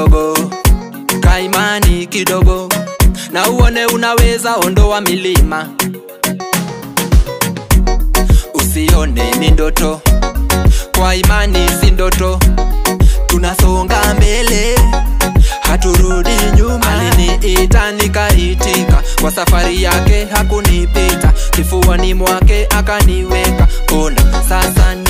kidogo kaimani kidogo na uone unaweza ondoa milima usione ni ndoto kwa imani si ndoto tunasonga mbele haturudi nyuma aliniita nikaitika kwa safari yake hakunipita kifuani mwake akaniweka ona sasa